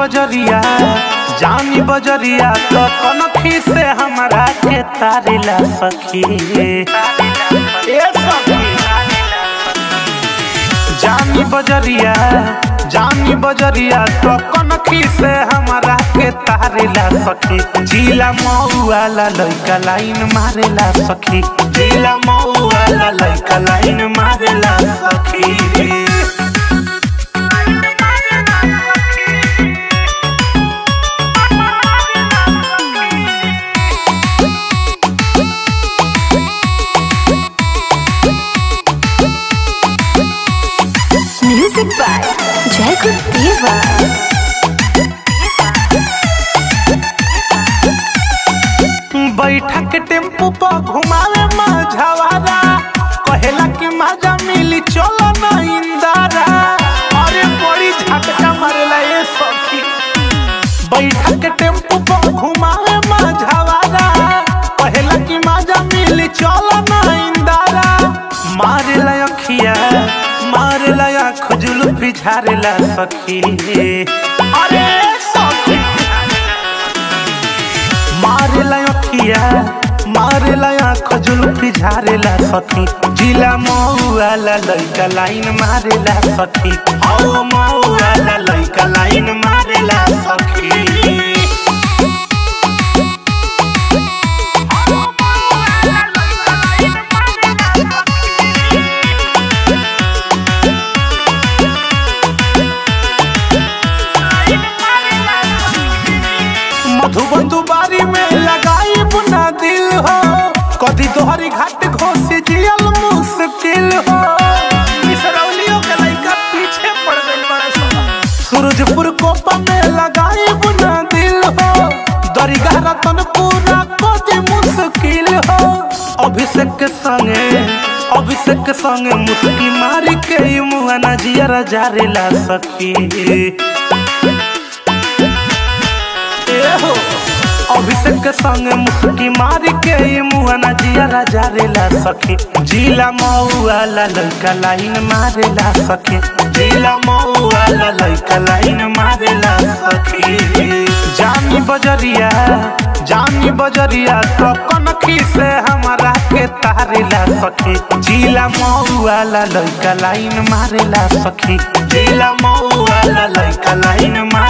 बजरिया जानी बजरिया तो कनखी से हमरा के तारिला सखी ए सखी जानी बजरिया जानी बजरिया तो कनखी से हमरा के तारेला सखी जिला मऊआला लइका लाइन मारेला सखी जिला मऊआला लइका लाइन मारेला सखी Music by Jacob Deva. बैठा के टेम्पू पर घुमावे माझावारा कहेला कि मजा मिली चलो ना इंदारा अरे बड़ी झटका मारेला ये सखी बैठा के टेम्पू पर घुमावे माझावारा कहेला कि मजा मिली चलो ना इंदारा मारेला अखिया मारेला आँख जुल्फी झारेला सखी अरे सखी मारेला अखिया मारेला आँख जुल्फी झारेला सखी जिला मऊआला लइका लाइन मारेला सखी औ मऊआला लइका लाइन मारेला सखी मधुबन दुबारी में लगाई बुना दिल हो कदी तोहरी घाट घोसी जियल मुश्किल हो इसरौलियों के लइका पीछे पड़ गइल बड़ा सा सूरजपुर कोपा में लगाई बुना दिल हो दरिगा रतन पूरा कदी मुश्किल हो अभिषेक के संगे अभिषेक के संगे मुस्की मारी के ई मुआ ना जिया जारेला सखी हो अभिषेक के संग मुस्की मारी के ये मुआना जिया राजा रेला सखी जिला मऊआला लइका लाइन मारेला सखी जिला मऊआला लइका लाइन मारेला सखी जानी बजरिया जानी बजरिया तो कनखी से हमरा के तारेला सखी जिला मऊआला लइका लाइन मारेला सखी जिला मऊआला लइका लाइन मारेला